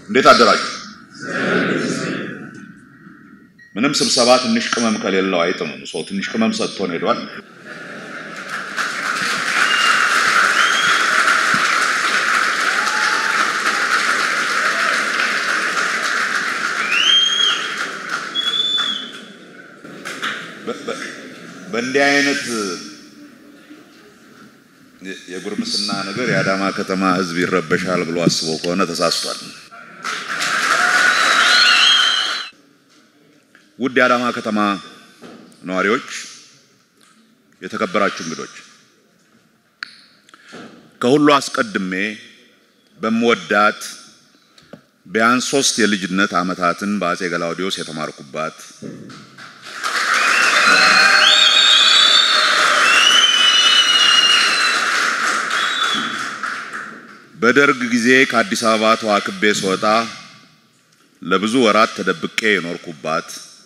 እንዴት አደራችሁ? ምንም ስብሰባ ትንሽ ቅመም ከሌለው አይጥምም። ሰው ትንሽ ቅመም ሰጥቶን ሄዷል። በእንዲህ አይነት የጉርምስና ነገር የአዳማ ከተማ ሕዝብ ይረበሻል ብሎ አስበው ከሆነ ተሳስቷል። ውድ የአዳማ ከተማ ነዋሪዎች፣ የተከበራችሁ እንግዶች፣ ከሁሉ አስቀድሜ በምወዳት ቢያንስ ሶስት የልጅነት ዓመታትን በአጼ ገላውዲዮስ የተማርኩባት በደርግ ጊዜ ከአዲስ አበባ ተዋክቤ ስወጣ ለብዙ ወራት ተደብቄ የኖርኩባት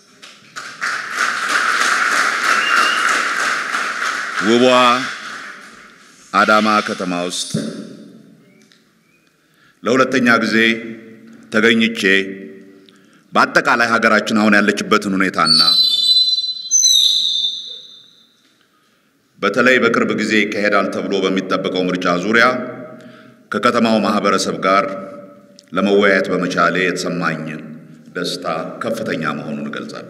ውቧ አዳማ ከተማ ውስጥ ለሁለተኛ ጊዜ ተገኝቼ በአጠቃላይ ሀገራችን አሁን ያለችበትን ሁኔታና በተለይ በቅርብ ጊዜ ይካሄዳል ተብሎ በሚጠበቀው ምርጫ ዙሪያ ከከተማው ማህበረሰብ ጋር ለመወያየት በመቻሌ የተሰማኝን ደስታ ከፍተኛ መሆኑን እገልጻለሁ።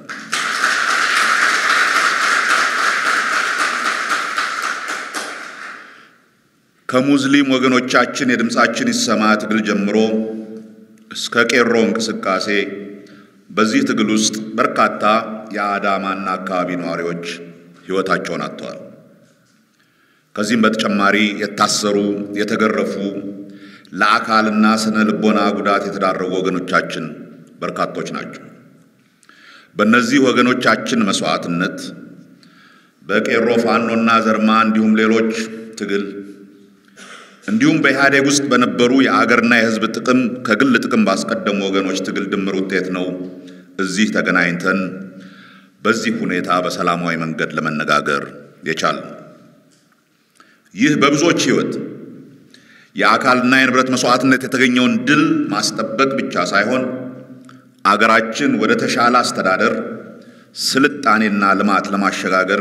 ከሙስሊም ወገኖቻችን የድምፃችን ይሰማ ትግል ጀምሮ እስከ ቄሮ እንቅስቃሴ በዚህ ትግል ውስጥ በርካታ የአዳማና አካባቢ ነዋሪዎች ሕይወታቸውን አጥተዋል። ከዚህም በተጨማሪ የታሰሩ፣ የተገረፉ፣ ለአካልና ስነ ልቦና ጉዳት የተዳረጉ ወገኖቻችን በርካቶች ናቸው። በእነዚህ ወገኖቻችን መስዋዕትነት በቄሮ ፋኖና ዘርማ እንዲሁም ሌሎች ትግል እንዲሁም በኢህአዴግ ውስጥ በነበሩ የአገርና የሕዝብ ጥቅም ከግል ጥቅም ባስቀደሙ ወገኖች ትግል ድምር ውጤት ነው እዚህ ተገናኝተን በዚህ ሁኔታ በሰላማዊ መንገድ ለመነጋገር የቻልነው። ይህ በብዙዎች ሕይወት የአካልና የንብረት መስዋዕትነት የተገኘውን ድል ማስጠበቅ ብቻ ሳይሆን አገራችን ወደ ተሻለ አስተዳደር፣ ስልጣኔና ልማት ለማሸጋገር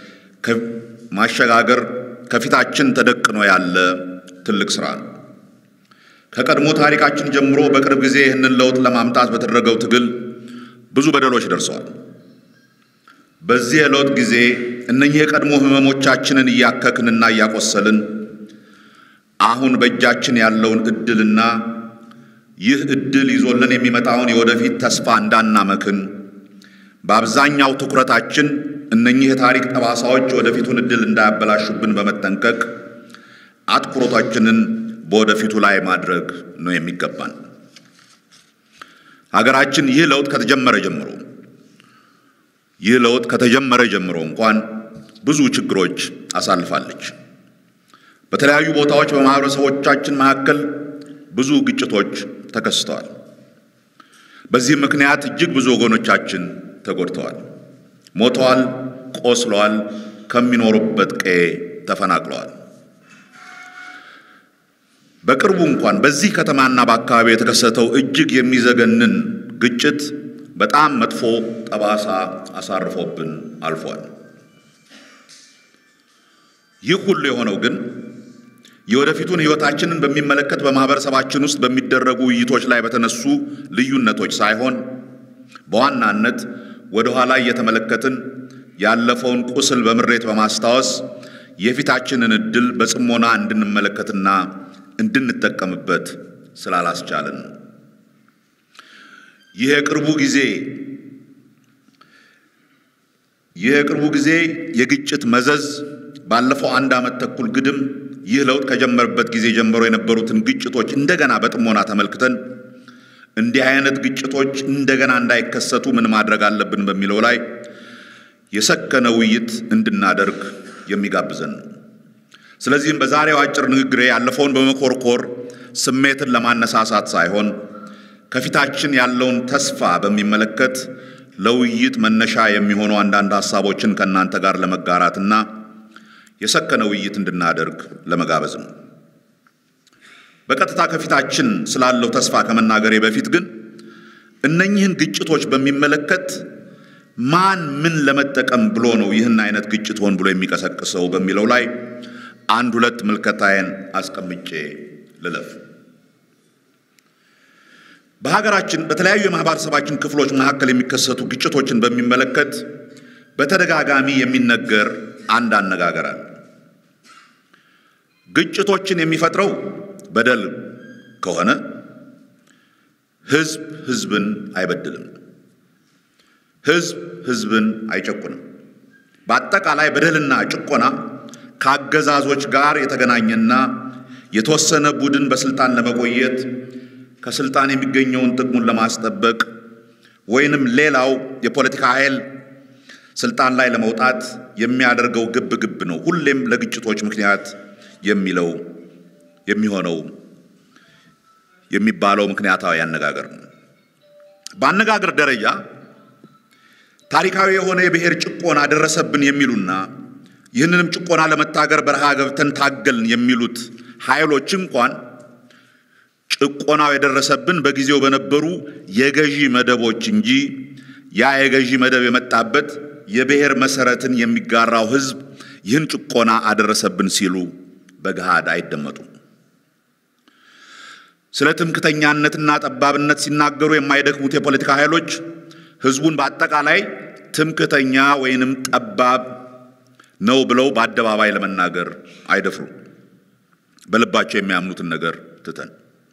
ማሸጋገር ከፊታችን ተደቅኖ ያለ ትልቅ ስራ ነው። ከቀድሞ ታሪካችን ጀምሮ በቅርብ ጊዜ ይህንን ለውጥ ለማምጣት በተደረገው ትግል ብዙ በደሎች ደርሰዋል። በዚህ የለውጥ ጊዜ እነኚህ የቀድሞ ህመሞቻችንን እያከክንና እያቆሰልን አሁን በእጃችን ያለውን እድልና ይህ እድል ይዞልን የሚመጣውን የወደፊት ተስፋ እንዳናመክን በአብዛኛው ትኩረታችን እነኚህ የታሪክ ጠባሳዎች ወደፊቱን እድል እንዳያበላሹብን በመጠንቀቅ አትኩሮታችንን በወደፊቱ ላይ ማድረግ ነው የሚገባን። ሀገራችን ይህ ለውጥ ከተጀመረ ጀምሮ ይህ ለውጥ ከተጀመረ ጀምሮ እንኳን ብዙ ችግሮች አሳልፋለች። በተለያዩ ቦታዎች በማህበረሰቦቻችን መካከል ብዙ ግጭቶች ተከስተዋል። በዚህ ምክንያት እጅግ ብዙ ወገኖቻችን ተጎድተዋል፣ ሞተዋል፣ ቆስለዋል፣ ከሚኖሩበት ቀዬ ተፈናቅለዋል። በቅርቡ እንኳን በዚህ ከተማና በአካባቢ የተከሰተው እጅግ የሚዘገንን ግጭት በጣም መጥፎ ጠባሳ አሳርፎብን አልፏል። ይህ ሁሉ የሆነው ግን የወደፊቱን ሕይወታችንን በሚመለከት በማህበረሰባችን ውስጥ በሚደረጉ ውይይቶች ላይ በተነሱ ልዩነቶች ሳይሆን በዋናነት ወደ ኋላ እየተመለከትን ያለፈውን ቁስል በምሬት በማስታወስ የፊታችንን ዕድል በጽሞና እንድንመለከትና እንድንጠቀምበት ስላላስቻለን ነው። ይህ የቅርቡ ጊዜ ይህ የቅርቡ ጊዜ የግጭት መዘዝ ባለፈው አንድ ዓመት ተኩል ግድም ይህ ለውጥ ከጀመረበት ጊዜ ጀምሮ የነበሩትን ግጭቶች እንደገና በጥሞና ተመልክተን እንዲህ አይነት ግጭቶች እንደገና እንዳይከሰቱ ምን ማድረግ አለብን በሚለው ላይ የሰከነ ውይይት እንድናደርግ የሚጋብዘን ነው። ስለዚህም በዛሬው አጭር ንግግሬ ያለፈውን በመኮርኮር ስሜትን ለማነሳሳት ሳይሆን ከፊታችን ያለውን ተስፋ በሚመለከት ለውይይት መነሻ የሚሆኑ አንዳንድ ሀሳቦችን ከእናንተ ጋር ለመጋራትና የሰከነ ውይይት እንድናደርግ ለመጋበዝ ነው። በቀጥታ ከፊታችን ስላለው ተስፋ ከመናገሬ በፊት ግን እነኚህን ግጭቶች በሚመለከት ማን ምን ለመጠቀም ብሎ ነው ይህን አይነት ግጭት ሆን ብሎ የሚቀሰቅሰው በሚለው ላይ አንድ ሁለት ምልከታዬን አስቀምጬ ልለፍ። በሀገራችን በተለያዩ የማህበረሰባችን ክፍሎች መካከል የሚከሰቱ ግጭቶችን በሚመለከት በተደጋጋሚ የሚነገር አንድ አነጋገር አለ። ግጭቶችን የሚፈጥረው በደል ከሆነ ህዝብ ህዝብን አይበድልም፣ ህዝብ ህዝብን አይጨቁንም። በአጠቃላይ በደልና ጭቆና ከአገዛዞች ጋር የተገናኘና የተወሰነ ቡድን በስልጣን ለመቆየት ከስልጣን የሚገኘውን ጥቅሙን ለማስጠበቅ ወይንም ሌላው የፖለቲካ ኃይል ስልጣን ላይ ለመውጣት የሚያደርገው ግብ ግብ ነው። ሁሌም ለግጭቶች ምክንያት የሚለው የሚሆነው የሚባለው ምክንያታዊ አነጋገር ነው። በአነጋገር ደረጃ ታሪካዊ የሆነ የብሔር ጭቆና ደረሰብን የሚሉና ይህንንም ጭቆና ለመታገር በረሃ ገብተን ታገልን የሚሉት ኃይሎች እንኳን ጭቆናው የደረሰብን በጊዜው በነበሩ የገዢ መደቦች እንጂ ያ የገዢ መደብ የመጣበት የብሔር መሰረትን የሚጋራው ህዝብ ይህን ጭቆና አደረሰብን ሲሉ በገሃድ አይደመጡም። ስለ ትምክተኛነትና ጠባብነት ሲናገሩ የማይደክሙት የፖለቲካ ኃይሎች ህዝቡን በአጠቃላይ ትምክተኛ ወይንም ጠባብ ነው ብለው በአደባባይ ለመናገር አይደፍሩም። በልባቸው የሚያምኑትን ነገር ትተን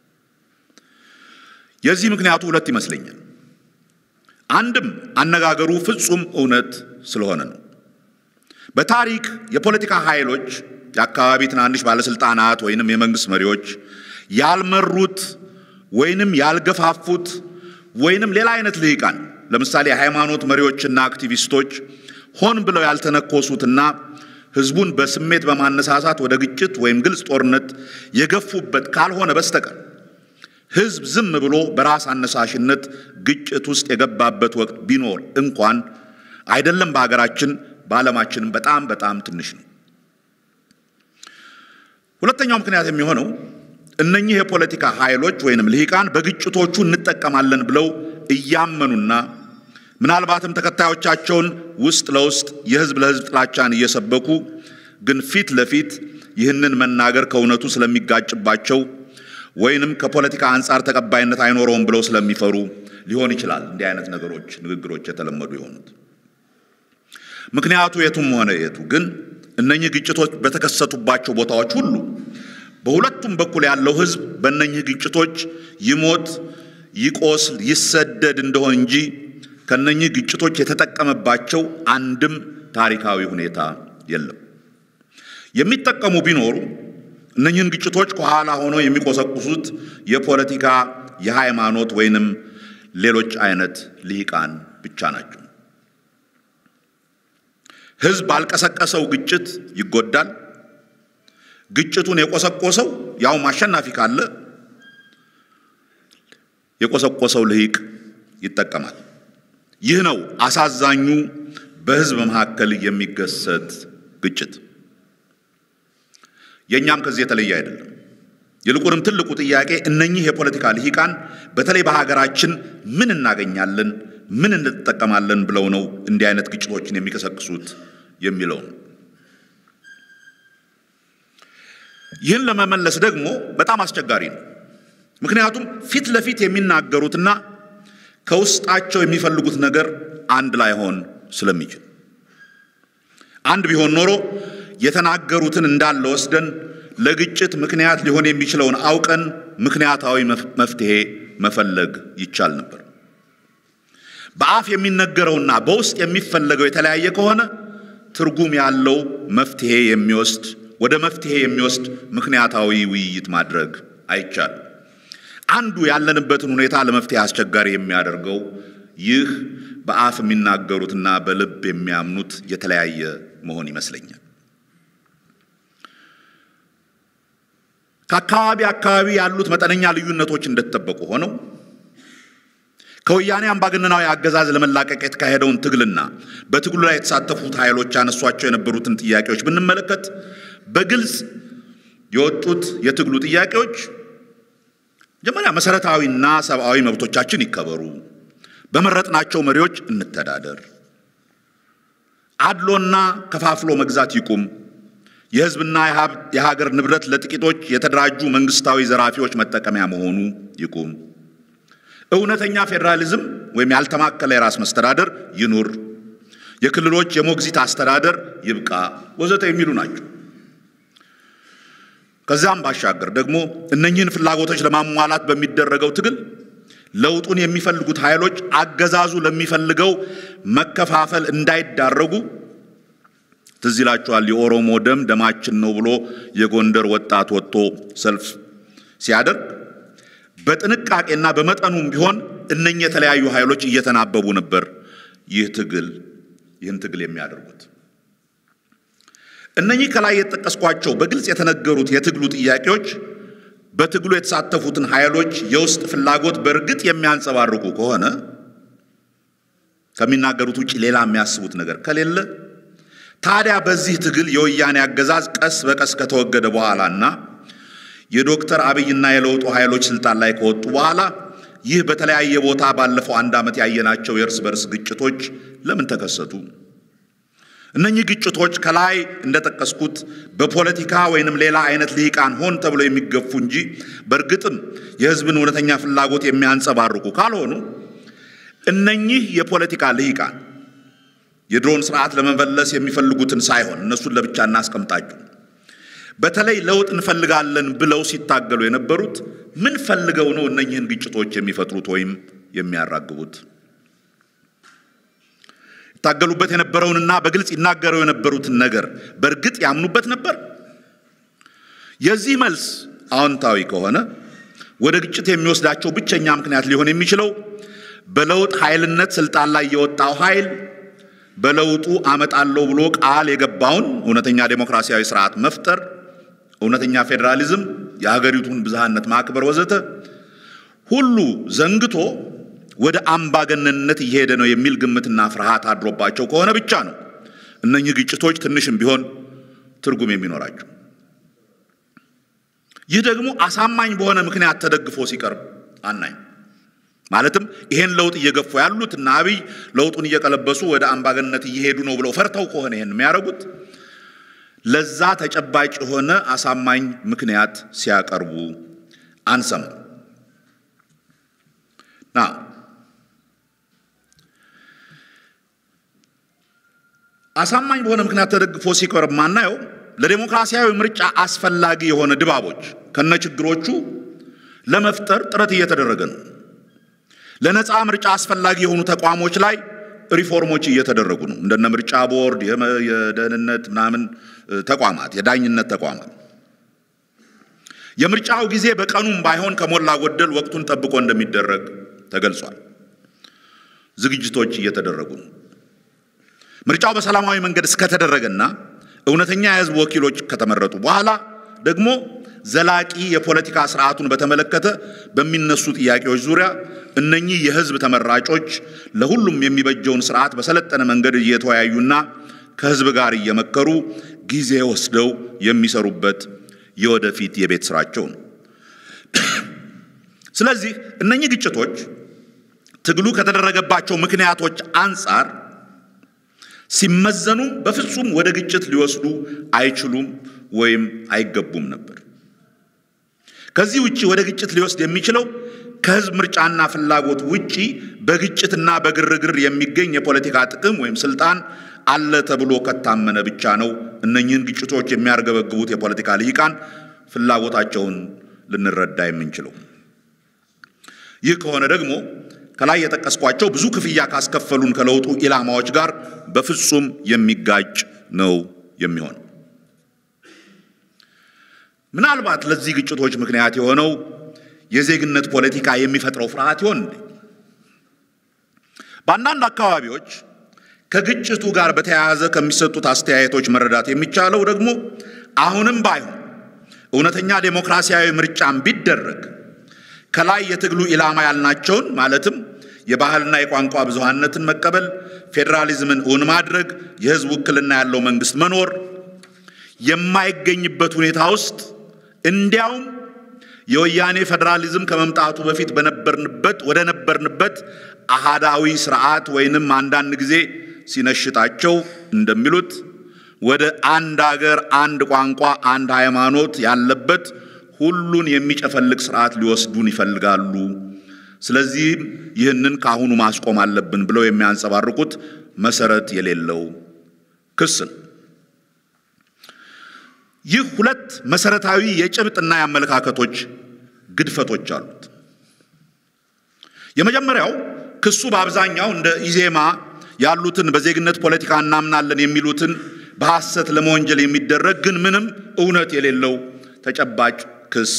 የዚህ ምክንያቱ ሁለት ይመስለኛል። አንድም አነጋገሩ ፍጹም እውነት ስለሆነ ነው። በታሪክ የፖለቲካ ኃይሎች የአካባቢ ትናንሽ ባለስልጣናት ወይንም የመንግስት መሪዎች ያልመሩት ወይንም ያልገፋፉት ወይንም ሌላ አይነት ልሂቃን ለምሳሌ የሃይማኖት መሪዎችና አክቲቪስቶች ሆን ብለው ያልተነኮሱትና ህዝቡን በስሜት በማነሳሳት ወደ ግጭት ወይም ግልጽ ጦርነት የገፉበት ካልሆነ በስተቀር ህዝብ ዝም ብሎ በራስ አነሳሽነት ግጭት ውስጥ የገባበት ወቅት ቢኖር እንኳን አይደለም በሀገራችን በዓለማችንም በጣም በጣም ትንሽ ነው። ሁለተኛው ምክንያት የሚሆነው እነኚህ የፖለቲካ ኃይሎች ወይንም ልሂቃን በግጭቶቹ እንጠቀማለን ብለው እያመኑና ምናልባትም ተከታዮቻቸውን ውስጥ ለውስጥ የህዝብ ለህዝብ ጥላቻን እየሰበኩ ግን ፊት ለፊት ይህንን መናገር ከእውነቱ ስለሚጋጭባቸው ወይንም ከፖለቲካ አንጻር ተቀባይነት አይኖረውም ብለው ስለሚፈሩ ሊሆን ይችላል እንዲህ አይነት ነገሮች ንግግሮች የተለመዱ የሆኑት። ምክንያቱ የቱም ሆነ የቱ ግን እነኚህ ግጭቶች በተከሰቱባቸው ቦታዎች ሁሉ በሁለቱም በኩል ያለው ህዝብ በእነኚህ ግጭቶች ይሞት፣ ይቆስል፣ ይሰደድ እንደሆን እንጂ ከነኚህ ግጭቶች የተጠቀመባቸው አንድም ታሪካዊ ሁኔታ የለም። የሚጠቀሙ ቢኖሩ እነኚህን ግጭቶች ከኋላ ሆነው የሚቆሰቁሱት የፖለቲካ፣ የሃይማኖት ወይንም ሌሎች አይነት ልሂቃን ብቻ ናቸው። ህዝብ ባልቀሰቀሰው ግጭት ይጎዳል። ግጭቱን የቆሰቆሰው ያውም አሸናፊ ካለ የቆሰቆሰው ልሂቅ ይጠቀማል። ይህ ነው አሳዛኙ በህዝብ መካከል የሚከሰት ግጭት። የእኛም ከዚህ የተለየ አይደለም። ይልቁንም ትልቁ ጥያቄ እነኚህ የፖለቲካ ልሂቃን በተለይ በሀገራችን ምን እናገኛለን፣ ምን እንጠቀማለን ብለው ነው እንዲህ አይነት ግጭቶችን የሚቀሰቅሱት የሚለው ነው። ይህን ለመመለስ ደግሞ በጣም አስቸጋሪ ነው። ምክንያቱም ፊት ለፊት የሚናገሩትና ከውስጣቸው የሚፈልጉት ነገር አንድ ላይሆን ስለሚችል አንድ ቢሆን ኖሮ የተናገሩትን እንዳለ ወስደን ለግጭት ምክንያት ሊሆን የሚችለውን አውቀን ምክንያታዊ መፍትሄ መፈለግ ይቻል ነበር። በአፍ የሚነገረውና በውስጥ የሚፈለገው የተለያየ ከሆነ ትርጉም ያለው መፍትሄ የሚወስድ ወደ መፍትሄ የሚወስድ ምክንያታዊ ውይይት ማድረግ አይቻልም። አንዱ ያለንበትን ሁኔታ ለመፍትሄ አስቸጋሪ የሚያደርገው ይህ በአፍ የሚናገሩትና በልብ የሚያምኑት የተለያየ መሆን ይመስለኛል። ከአካባቢ አካባቢ ያሉት መጠነኛ ልዩነቶች እንደተጠበቁ ሆነው ከወያኔ አምባገነናዊ አገዛዝ ለመላቀቅ የተካሄደውን ትግልና በትግሉ ላይ የተሳተፉት ኃይሎች ያነሷቸው የነበሩትን ጥያቄዎች ብንመለከት በግልጽ የወጡት የትግሉ ጥያቄዎች መጀመሪያ መሰረታዊና ሰብአዊ መብቶቻችን ይከበሩ፣ በመረጥናቸው መሪዎች እንተዳደር፣ አድሎና ከፋፍሎ መግዛት ይቁም፣ የሕዝብና የሀገር ንብረት ለጥቂቶች የተደራጁ መንግስታዊ ዘራፊዎች መጠቀሚያ መሆኑ ይቁም፣ እውነተኛ ፌዴራሊዝም ወይም ያልተማከለ የራስ መስተዳደር ይኑር፣ የክልሎች የሞግዚት አስተዳደር ይብቃ፣ ወዘተ የሚሉ ናቸው። ከዚያም ባሻገር ደግሞ እነኚህን ፍላጎቶች ለማሟላት በሚደረገው ትግል ለውጡን የሚፈልጉት ኃይሎች አገዛዙ ለሚፈልገው መከፋፈል እንዳይዳረጉ ትዝ ይላችኋል። የኦሮሞ ደም ደማችን ነው ብሎ የጎንደር ወጣት ወጥቶ ሰልፍ ሲያደርግ በጥንቃቄና በመጠኑም ቢሆን እነኚህ የተለያዩ ኃይሎች እየተናበቡ ነበር ይህ ትግል ይህን ትግል የሚያደርጉት። እነኚህ ከላይ የተጠቀስኳቸው በግልጽ የተነገሩት የትግሉ ጥያቄዎች በትግሉ የተሳተፉትን ኃይሎች የውስጥ ፍላጎት በእርግጥ የሚያንጸባርቁ ከሆነ ከሚናገሩት ውጭ ሌላ የሚያስቡት ነገር ከሌለ ታዲያ በዚህ ትግል የወያኔ አገዛዝ ቀስ በቀስ ከተወገደ በኋላና የዶክተር አብይና የለውጡ ኃይሎች ስልጣን ላይ ከወጡ በኋላ ይህ በተለያየ ቦታ ባለፈው አንድ ዓመት ያየናቸው የእርስ በርስ ግጭቶች ለምን ተከሰቱ? እነኚህ ግጭቶች ከላይ እንደጠቀስኩት በፖለቲካ ወይንም ሌላ አይነት ልሂቃን ሆን ተብሎ የሚገፉ እንጂ በእርግጥም የሕዝብን እውነተኛ ፍላጎት የሚያንጸባርቁ ካልሆኑ እነኚህ የፖለቲካ ልሂቃን የድሮን ስርዓት ለመመለስ የሚፈልጉትን ሳይሆን እነሱን ለብቻ እናስቀምጣቸው። በተለይ ለውጥ እንፈልጋለን ብለው ሲታገሉ የነበሩት ምን ፈልገው ነው እነኚህን ግጭቶች የሚፈጥሩት ወይም የሚያራግቡት? ይታገሉበት የነበረውንና በግልጽ ይናገረው የነበሩትን ነገር በእርግጥ ያምኑበት ነበር? የዚህ መልስ አዎንታዊ ከሆነ ወደ ግጭት የሚወስዳቸው ብቸኛ ምክንያት ሊሆን የሚችለው በለውጥ ኃይልነት ስልጣን ላይ የወጣው ኃይል በለውጡ አመጣለሁ ብሎ ቃል የገባውን እውነተኛ ዴሞክራሲያዊ ስርዓት መፍጠር፣ እውነተኛ ፌዴራሊዝም፣ የሀገሪቱን ብዝሃነት ማክበር ወዘተ ሁሉ ዘንግቶ ወደ አምባገነንነት እየሄደ ነው የሚል ግምትና ፍርሃት አድሮባቸው ከሆነ ብቻ ነው እነኚህ ግጭቶች ትንሽም ቢሆን ትርጉም የሚኖራቸው። ይህ ደግሞ አሳማኝ በሆነ ምክንያት ተደግፎ ሲቀርብ አናይም። ማለትም ይሄን ለውጥ እየገፉ ያሉት እና አብይ ለውጡን እየቀለበሱ ወደ አምባገነንነት እየሄዱ ነው ብለው ፈርተው ከሆነ ይሄን የሚያደርጉት ለዛ ተጨባጭ የሆነ አሳማኝ ምክንያት ሲያቀርቡ አንሰማም። ና አሳማኝ በሆነ ምክንያት ተደግፎ ሲቀርብ ማናየው ለዴሞክራሲያዊ ምርጫ አስፈላጊ የሆነ ድባቦች ከነችግሮቹ ለመፍጠር ጥረት እየተደረገ ነው። ለነፃ ምርጫ አስፈላጊ የሆኑ ተቋሞች ላይ ሪፎርሞች እየተደረጉ ነው። እንደነ ምርጫ ቦርድ፣ የደህንነት ምናምን ተቋማት፣ የዳኝነት ተቋማት የምርጫው ጊዜ በቀኑም ባይሆን ከሞላ ጎደል ወቅቱን ጠብቆ እንደሚደረግ ተገልጿል። ዝግጅቶች እየተደረጉ ነው። ምርጫው በሰላማዊ መንገድ እስከተደረገና እውነተኛ የሕዝብ ወኪሎች ከተመረጡ በኋላ ደግሞ ዘላቂ የፖለቲካ ስርዓቱን በተመለከተ በሚነሱ ጥያቄዎች ዙሪያ እነኚህ የሕዝብ ተመራጮች ለሁሉም የሚበጀውን ስርዓት በሰለጠነ መንገድ እየተወያዩና ከሕዝብ ጋር እየመከሩ ጊዜ ወስደው የሚሰሩበት የወደፊት የቤት ስራቸው ነው። ስለዚህ እነኚህ ግጭቶች ትግሉ ከተደረገባቸው ምክንያቶች አንጻር ሲመዘኑ በፍጹም ወደ ግጭት ሊወስዱ አይችሉም ወይም አይገቡም ነበር። ከዚህ ውጪ ወደ ግጭት ሊወስድ የሚችለው ከህዝብ ምርጫና ፍላጎት ውጪ በግጭትና በግርግር የሚገኝ የፖለቲካ ጥቅም ወይም ስልጣን አለ ተብሎ ከታመነ ብቻ ነው። እነኚህን ግጭቶች የሚያርገበግቡት የፖለቲካ ልሂቃን ፍላጎታቸውን ልንረዳ የምንችለው። ይህ ከሆነ ደግሞ ከላይ የጠቀስኳቸው ብዙ ክፍያ ካስከፈሉን ከለውጡ ኢላማዎች ጋር በፍጹም የሚጋጭ ነው የሚሆነው። ምናልባት ለዚህ ግጭቶች ምክንያት የሆነው የዜግነት ፖለቲካ የሚፈጥረው ፍርሃት ይሆን እንዴ? በአንዳንድ አካባቢዎች ከግጭቱ ጋር በተያያዘ ከሚሰጡት አስተያየቶች መረዳት የሚቻለው ደግሞ አሁንም ባይሆን እውነተኛ ዴሞክራሲያዊ ምርጫም ቢደረግ ከላይ የትግሉ ኢላማ ያልናቸውን ማለትም የባህልና የቋንቋ ብዙሃነትን መቀበል፣ ፌዴራሊዝምን እውን ማድረግ፣ የህዝብ ውክልና ያለው መንግስት መኖር የማይገኝበት ሁኔታ ውስጥ እንዲያውም የወያኔ ፌዴራሊዝም ከመምጣቱ በፊት በነበርንበት ወደ ነበርንበት አሃዳዊ ስርዓት ወይንም አንዳንድ ጊዜ ሲነሽጣቸው እንደሚሉት ወደ አንድ አገር፣ አንድ ቋንቋ፣ አንድ ሃይማኖት ያለበት ሁሉን የሚጨፈልቅ ስርዓት ሊወስዱን ይፈልጋሉ። ስለዚህም ይህንን ከአሁኑ ማስቆም አለብን ብለው የሚያንጸባርቁት መሰረት የሌለው ክስ ነው። ይህ ሁለት መሰረታዊ የጭብጥና የአመለካከቶች ግድፈቶች አሉት። የመጀመሪያው ክሱ በአብዛኛው እንደ ኢዜማ ያሉትን በዜግነት ፖለቲካ እናምናለን የሚሉትን በሐሰት ለመወንጀል የሚደረግ ግን ምንም እውነት የሌለው ተጨባጭ ክስ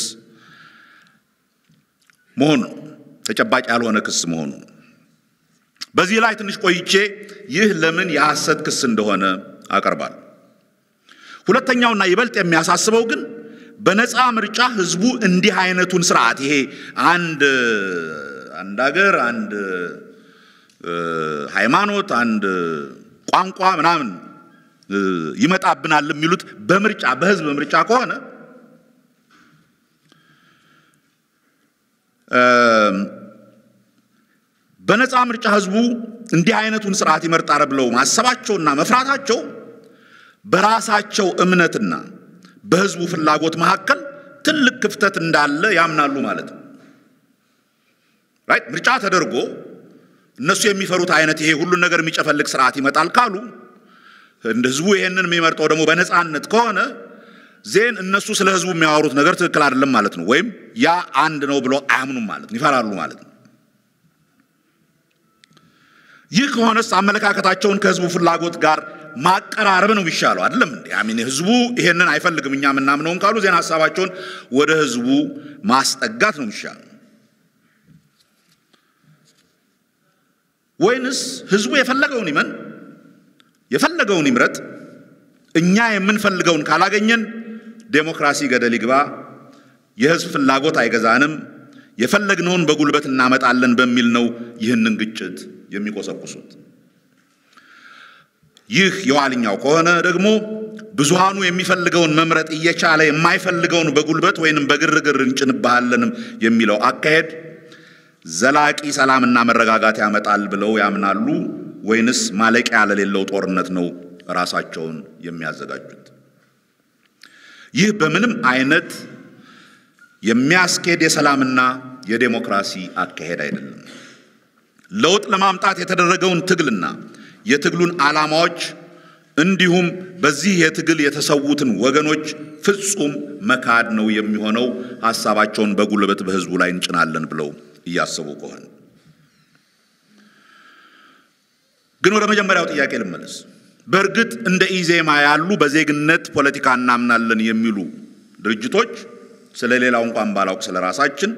መሆኑ ነው። ተጨባጭ ያልሆነ ክስ መሆኑ ነው። በዚህ ላይ ትንሽ ቆይቼ ይህ ለምን የሐሰት ክስ እንደሆነ አቀርባለሁ። ሁለተኛውና ይበልጥ የሚያሳስበው ግን በነፃ ምርጫ ህዝቡ እንዲህ አይነቱን ስርዓት ይሄ አንድ አንድ ሀገር፣ አንድ ሃይማኖት፣ አንድ ቋንቋ ምናምን ይመጣብናል የሚሉት በምርጫ በህዝብ ምርጫ ከሆነ በነፃ ምርጫ ህዝቡ እንዲህ አይነቱን ስርዓት ይመርጣል ብለው ማሰባቸውና መፍራታቸው በራሳቸው እምነትና በህዝቡ ፍላጎት መካከል ትልቅ ክፍተት እንዳለ ያምናሉ ማለት ነው። ራይት ምርጫ ተደርጎ እነሱ የሚፈሩት አይነት ይሄ ሁሉን ነገር የሚጨፈልቅ ስርዓት ይመጣል ካሉ እንደ ህዝቡ ይሄንን የሚመርጠው ደግሞ በነፃነት ከሆነ ዜን እነሱ ስለ ህዝቡ የሚያወሩት ነገር ትክክል አይደለም ማለት ነው። ወይም ያ አንድ ነው ብሎ አያምኑም ማለት ነው፣ ይፈራሉ ማለት ነው። ይህ ከሆነስ አመለካከታቸውን ከህዝቡ ፍላጎት ጋር ማቀራረብ ነው የሚሻለው። አይደለም እንዴ? አሚን ህዝቡ ይሄንን አይፈልግም እኛ የምናምነውን ካሉ ዜና ሀሳባቸውን ወደ ህዝቡ ማስጠጋት ነው የሚሻለው። ወይንስ ህዝቡ የፈለገውን ይመን የፈለገውን ይምረጥ፣ እኛ የምንፈልገውን ካላገኘን ዴሞክራሲ ገደል ይግባ፣ የህዝብ ፍላጎት አይገዛንም፣ የፈለግነውን በጉልበት እናመጣለን በሚል ነው ይህንን ግጭት የሚቆሰቁሱት። ይህ የኋልኛው ከሆነ ደግሞ ብዙሃኑ የሚፈልገውን መምረጥ እየቻለ የማይፈልገውን በጉልበት ወይንም በግርግር እንጭንባሃለንም የሚለው አካሄድ ዘላቂ ሰላምና መረጋጋት ያመጣል ብለው ያምናሉ ወይንስ ማለቂያ ለሌለው ጦርነት ነው ራሳቸውን የሚያዘጋጁት? ይህ በምንም አይነት የሚያስኬድ የሰላምና የዴሞክራሲ አካሄድ አይደለም። ለውጥ ለማምጣት የተደረገውን ትግልና የትግሉን ዓላማዎች እንዲሁም በዚህ የትግል የተሰዉትን ወገኖች ፍጹም መካድ ነው የሚሆነው። ሐሳባቸውን በጉልበት በህዝቡ ላይ እንጭናለን ብለው እያሰቡ ከሆነ ግን ወደ መጀመሪያው ጥያቄ ልመለስ። በእርግጥ እንደ ኢዜማ ያሉ በዜግነት ፖለቲካ እናምናለን የሚሉ ድርጅቶች ስለ ሌላው እንኳን ባላውቅ ስለ ራሳችን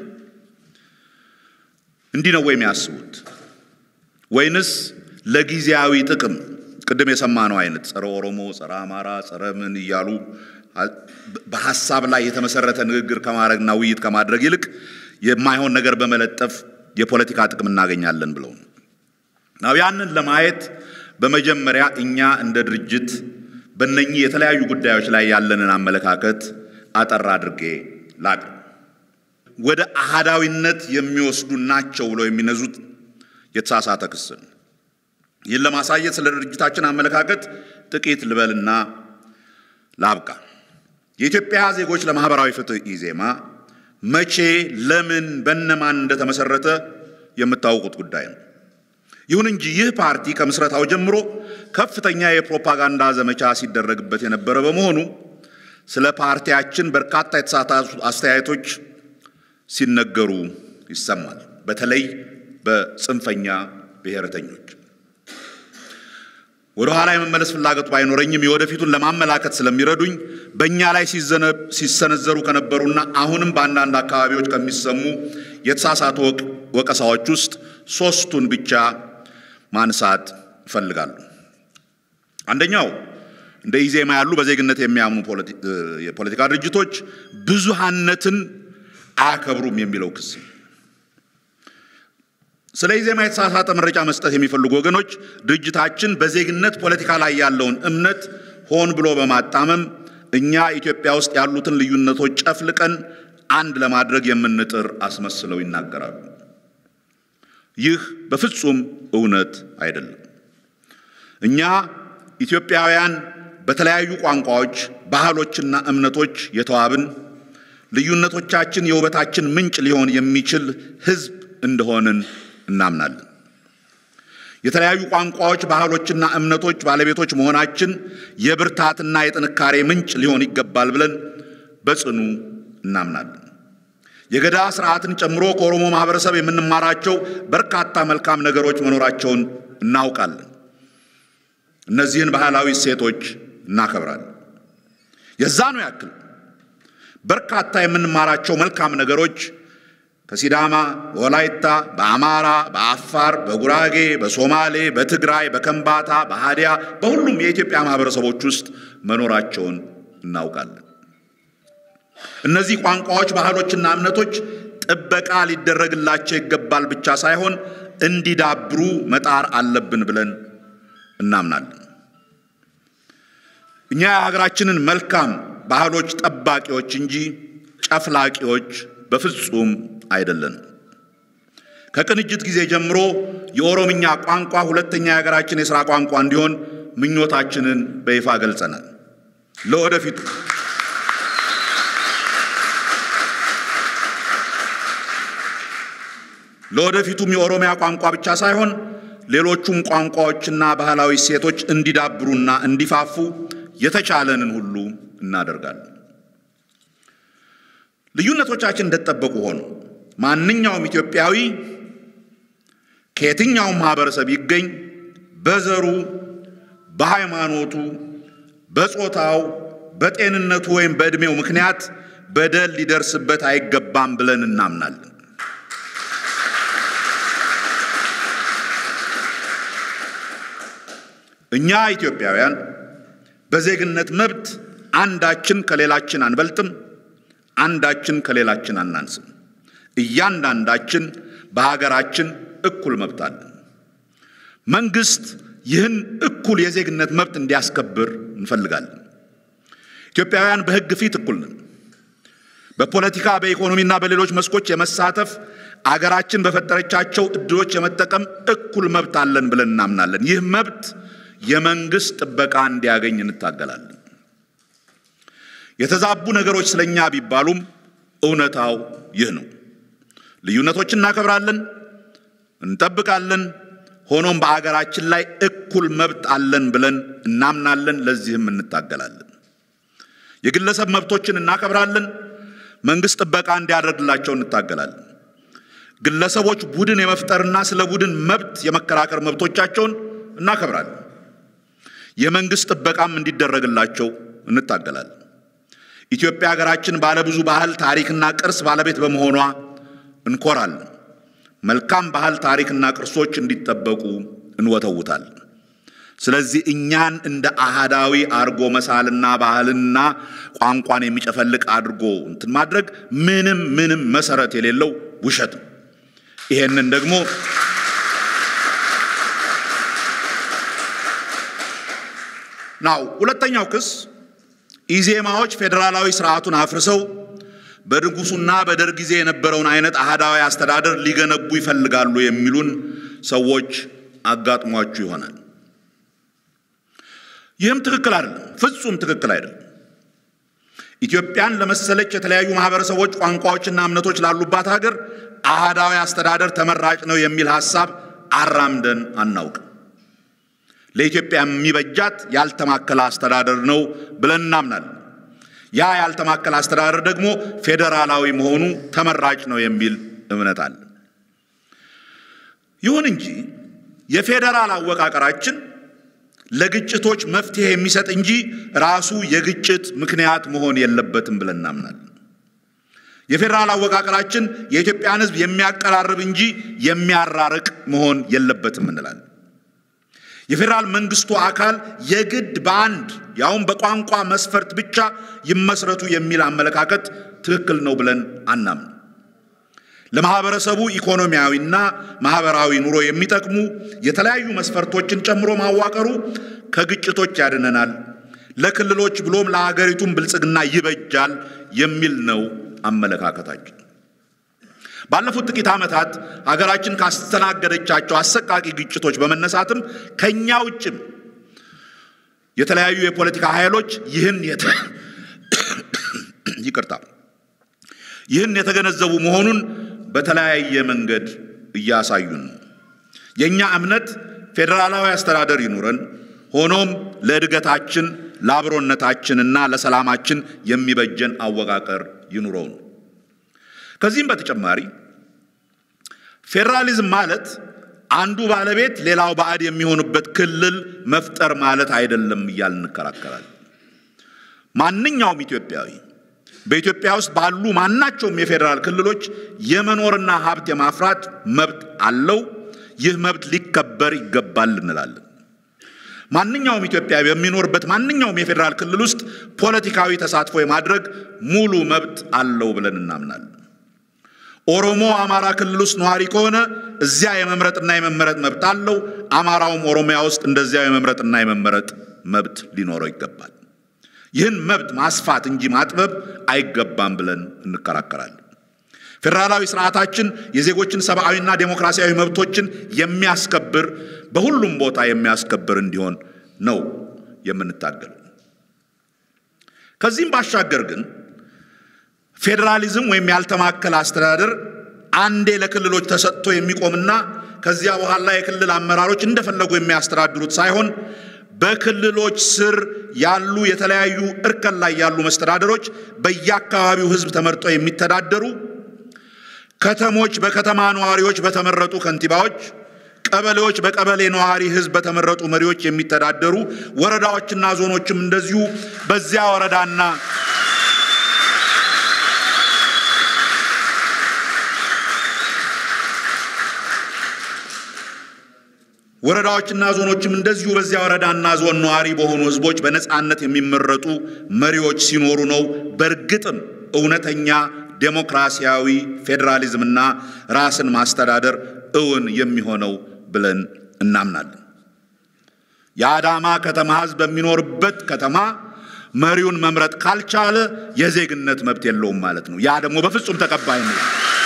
እንዲህ ነው ወይ የሚያስቡት? ወይንስ ለጊዜያዊ ጥቅም ቅድም የሰማነው አይነት ጸረ ኦሮሞ፣ ጸረ አማራ፣ ጸረ ምን እያሉ በሀሳብ ላይ የተመሰረተ ንግግር ከማድረግና ውይይት ከማድረግ ይልቅ የማይሆን ነገር በመለጠፍ የፖለቲካ ጥቅም እናገኛለን ብለው ነው። ናው ያንን ለማየት በመጀመሪያ እኛ እንደ ድርጅት በእነኚህ የተለያዩ ጉዳዮች ላይ ያለንን አመለካከት አጠር አድርጌ ላቅርብ። ወደ አሃዳዊነት የሚወስዱ ናቸው ብለው የሚነዙት የተሳሳተ ክስ ነው። ይህን ለማሳየት ስለ ድርጅታችን አመለካከት ጥቂት ልበልና ላብቃ። የኢትዮጵያ ዜጎች ለማህበራዊ ፍትህ ኢዜማ መቼ፣ ለምን፣ በነማን እንደተመሰረተ የምታውቁት ጉዳይ ነው። ይሁን እንጂ ይህ ፓርቲ ከምስረታው ጀምሮ ከፍተኛ የፕሮፓጋንዳ ዘመቻ ሲደረግበት የነበረ በመሆኑ ስለ ፓርቲያችን በርካታ የተሳሳቱ አስተያየቶች ሲነገሩ ይሰማል። በተለይ በጽንፈኛ ብሔረተኞች። ወደ ኋላ የመመለስ ፍላጎቱ ባይኖረኝም የወደፊቱን ለማመላከት ስለሚረዱኝ በእኛ ላይ ሲሰነዘሩ ከነበሩና አሁንም በአንዳንድ አካባቢዎች ከሚሰሙ የተሳሳቱ ወቀሳዎች ውስጥ ሶስቱን ብቻ ማንሳት እፈልጋለሁ። አንደኛው እንደ ኢዜማ ያሉ በዜግነት የሚያምኑ የፖለቲካ ድርጅቶች ብዙሃነትን አያከብሩም የሚለው ክስ። ስለ ኢዜማ የተሳሳተ መረጃ መስጠት የሚፈልጉ ወገኖች ድርጅታችን በዜግነት ፖለቲካ ላይ ያለውን እምነት ሆን ብሎ በማጣመም እኛ ኢትዮጵያ ውስጥ ያሉትን ልዩነቶች ጨፍልቀን አንድ ለማድረግ የምንጥር አስመስለው ይናገራሉ። ይህ በፍጹም እውነት አይደለም። እኛ ኢትዮጵያውያን በተለያዩ ቋንቋዎች፣ ባህሎችና እምነቶች የተዋብን ልዩነቶቻችን የውበታችን ምንጭ ሊሆን የሚችል ሕዝብ እንደሆንን እናምናለን። የተለያዩ ቋንቋዎች፣ ባህሎችና እምነቶች ባለቤቶች መሆናችን የብርታትና የጥንካሬ ምንጭ ሊሆን ይገባል ብለን በጽኑ እናምናለን። የገዳ ስርዓትን ጨምሮ ከኦሮሞ ማህበረሰብ የምንማራቸው በርካታ መልካም ነገሮች መኖራቸውን እናውቃለን። እነዚህን ባህላዊ እሴቶች እናከብራለን። የዛኑ ያክል በርካታ የምንማራቸው መልካም ነገሮች ከሲዳማ፣ በወላይታ፣ በአማራ፣ በአፋር፣ በጉራጌ፣ በሶማሌ፣ በትግራይ፣ በከምባታ፣ በሃዲያ በሁሉም የኢትዮጵያ ማህበረሰቦች ውስጥ መኖራቸውን እናውቃለን። እነዚህ ቋንቋዎች፣ ባህሎችና እምነቶች ጥበቃ ሊደረግላቸው ይገባል ብቻ ሳይሆን እንዲዳብሩ መጣር አለብን ብለን እናምናለን። እኛ የሀገራችንን መልካም ባህሎች ጠባቂዎች እንጂ ጨፍላቂዎች በፍጹም አይደለንም። ከቅንጅት ጊዜ ጀምሮ የኦሮምኛ ቋንቋ ሁለተኛ የሀገራችን የሥራ ቋንቋ እንዲሆን ምኞታችንን በይፋ ገልጸናል። ለወደፊቱ ለወደፊቱም የኦሮሚያ ቋንቋ ብቻ ሳይሆን ሌሎቹም ቋንቋዎችና ባህላዊ እሴቶች እንዲዳብሩና እንዲፋፉ የተቻለንን ሁሉ እናደርጋለን። ልዩነቶቻችን እንደተጠበቁ ሆኖ ማንኛውም ኢትዮጵያዊ ከየትኛውም ማህበረሰብ ይገኝ በዘሩ፣ በሃይማኖቱ፣ በጾታው፣ በጤንነቱ ወይም በዕድሜው ምክንያት በደል ሊደርስበት አይገባም ብለን እናምናለን። እኛ ኢትዮጵያውያን በዜግነት መብት አንዳችን ከሌላችን አንበልጥም፣ አንዳችን ከሌላችን አናንስም። እያንዳንዳችን በሀገራችን እኩል መብት አለን። መንግስት ይህን እኩል የዜግነት መብት እንዲያስከብር እንፈልጋለን። ኢትዮጵያውያን በሕግ ፊት እኩል ነን። በፖለቲካ በኢኮኖሚና በሌሎች መስኮች የመሳተፍ አገራችን በፈጠረቻቸው እድሎች የመጠቀም እኩል መብት አለን ብለን እናምናለን። ይህ መብት የመንግስት ጥበቃ እንዲያገኝ እንታገላለን። የተዛቡ ነገሮች ስለኛ ቢባሉም እውነታው ይህ ነው። ልዩነቶችን እናከብራለን፣ እንጠብቃለን። ሆኖም በአገራችን ላይ እኩል መብት አለን ብለን እናምናለን። ለዚህም እንታገላለን። የግለሰብ መብቶችን እናከብራለን። መንግስት ጥበቃ እንዲያደርግላቸው እንታገላለን። ግለሰቦች ቡድን የመፍጠርና ስለ ቡድን መብት የመከራከር መብቶቻቸውን እናከብራለን። የመንግስት ጥበቃም እንዲደረግላቸው እንታገላለን። ኢትዮጵያ ሀገራችን ባለብዙ ባህል ታሪክና ቅርስ ባለቤት በመሆኗ እንኮራለን። መልካም ባህል ታሪክና ቅርሶች እንዲጠበቁ እንወተውታለን። ስለዚህ እኛን እንደ አሃዳዊ አድርጎ መሳልና ባህልና ቋንቋን የሚጨፈልቅ አድርጎ እንትን ማድረግ ምንም ምንም መሰረት የሌለው ውሸት ነው። ይሄንን ደግሞ ናው ሁለተኛው ክስ ኢዜማዎች ፌዴራላዊ ስርዓቱን አፍርሰው በንጉሱና በደርግ ጊዜ የነበረውን አይነት አህዳዊ አስተዳደር ሊገነቡ ይፈልጋሉ የሚሉን ሰዎች አጋጥሟችሁ ይሆናል። ይህም ትክክል አይደለም፣ ፍጹም ትክክል አይደለም። ኢትዮጵያን ለመሰለች የተለያዩ ማህበረሰቦች፣ ቋንቋዎችና እምነቶች ላሉባት ሀገር አህዳዊ አስተዳደር ተመራጭ ነው የሚል ሐሳብ አራምደን አናውቅም። ለኢትዮጵያ የሚበጃት ያልተማከለ አስተዳደር ነው ብለን እናምናለን። ያ ያልተማከለ አስተዳደር ደግሞ ፌዴራላዊ መሆኑ ተመራጭ ነው የሚል እምነት አለ። ይሁን እንጂ የፌዴራል አወቃቀራችን ለግጭቶች መፍትሄ የሚሰጥ እንጂ ራሱ የግጭት ምክንያት መሆን የለበትም ብለን እናምናለን። የፌዴራል አወቃቀራችን የኢትዮጵያን ሕዝብ የሚያቀራርብ እንጂ የሚያራርቅ መሆን የለበትም እንላለን። የፌዴራል መንግስቱ አካል የግድ በአንድ ያውም በቋንቋ መስፈርት ብቻ ይመስረቱ የሚል አመለካከት ትክክል ነው ብለን አናምን። ለማህበረሰቡ ኢኮኖሚያዊና ማህበራዊ ኑሮ የሚጠቅሙ የተለያዩ መስፈርቶችን ጨምሮ ማዋቀሩ ከግጭቶች ያድነናል፣ ለክልሎች ብሎም ለሀገሪቱም ብልጽግና ይበጃል የሚል ነው አመለካከታችን። ባለፉት ጥቂት ዓመታት ሀገራችን ካስተናገደቻቸው አሰቃቂ ግጭቶች በመነሳትም ከእኛ ውጭም የተለያዩ የፖለቲካ ኃይሎች ይህን ይቅርታ ይህን የተገነዘቡ መሆኑን በተለያየ መንገድ እያሳዩን ነው። የእኛ እምነት ፌዴራላዊ አስተዳደር ይኑረን፣ ሆኖም ለእድገታችን ለአብሮነታችንና ለሰላማችን የሚበጀን አወቃቀር ይኑረው ነው። ከዚህም በተጨማሪ ፌዴራሊዝም ማለት አንዱ ባለቤት ሌላው ባዕድ የሚሆኑበት ክልል መፍጠር ማለት አይደለም እያል እንከራከራለን። ማንኛውም ኢትዮጵያዊ በኢትዮጵያ ውስጥ ባሉ ማናቸውም የፌዴራል ክልሎች የመኖርና ሀብት የማፍራት መብት አለው። ይህ መብት ሊከበር ይገባል እንላለን። ማንኛውም ኢትዮጵያዊ በሚኖርበት ማንኛውም የፌዴራል ክልል ውስጥ ፖለቲካዊ ተሳትፎ የማድረግ ሙሉ መብት አለው ብለን እናምናለን። ኦሮሞ አማራ ክልል ውስጥ ነዋሪ ከሆነ እዚያ የመምረጥና የመመረጥ መብት አለው። አማራውም ኦሮሚያ ውስጥ እንደዚያው የመምረጥና የመመረጥ መብት ሊኖረው ይገባል። ይህን መብት ማስፋት እንጂ ማጥበብ አይገባም ብለን እንከራከራለን። ፌዴራላዊ ስርዓታችን የዜጎችን ሰብአዊና ዴሞክራሲያዊ መብቶችን የሚያስከብር በሁሉም ቦታ የሚያስከብር እንዲሆን ነው የምንታገለው። ከዚህም ባሻገር ግን ፌዴራሊዝም ወይም ያልተማከለ አስተዳደር አንዴ ለክልሎች ተሰጥቶ የሚቆምና ከዚያ በኋላ የክልል አመራሮች እንደፈለጉ የሚያስተዳድሩት ሳይሆን በክልሎች ስር ያሉ የተለያዩ እርከን ላይ ያሉ መስተዳደሮች በየአካባቢው ሕዝብ ተመርጠው የሚተዳደሩ ከተሞች በከተማ ነዋሪዎች በተመረጡ ከንቲባዎች፣ ቀበሌዎች በቀበሌ ነዋሪ ሕዝብ በተመረጡ መሪዎች የሚተዳደሩ ወረዳዎችና ዞኖችም እንደዚሁ በዚያ ወረዳና ወረዳዎችና ዞኖችም እንደዚሁ በዚያ ወረዳና ዞን ነዋሪ በሆኑ ህዝቦች በነፃነት የሚመረጡ መሪዎች ሲኖሩ ነው በእርግጥም እውነተኛ ዴሞክራሲያዊ ፌዴራሊዝምና ራስን ማስተዳደር እውን የሚሆነው ብለን እናምናለን። የአዳማ ከተማ ህዝብ በሚኖርበት ከተማ መሪውን መምረጥ ካልቻለ የዜግነት መብት የለውም ማለት ነው። ያ ደግሞ በፍጹም ተቀባይነት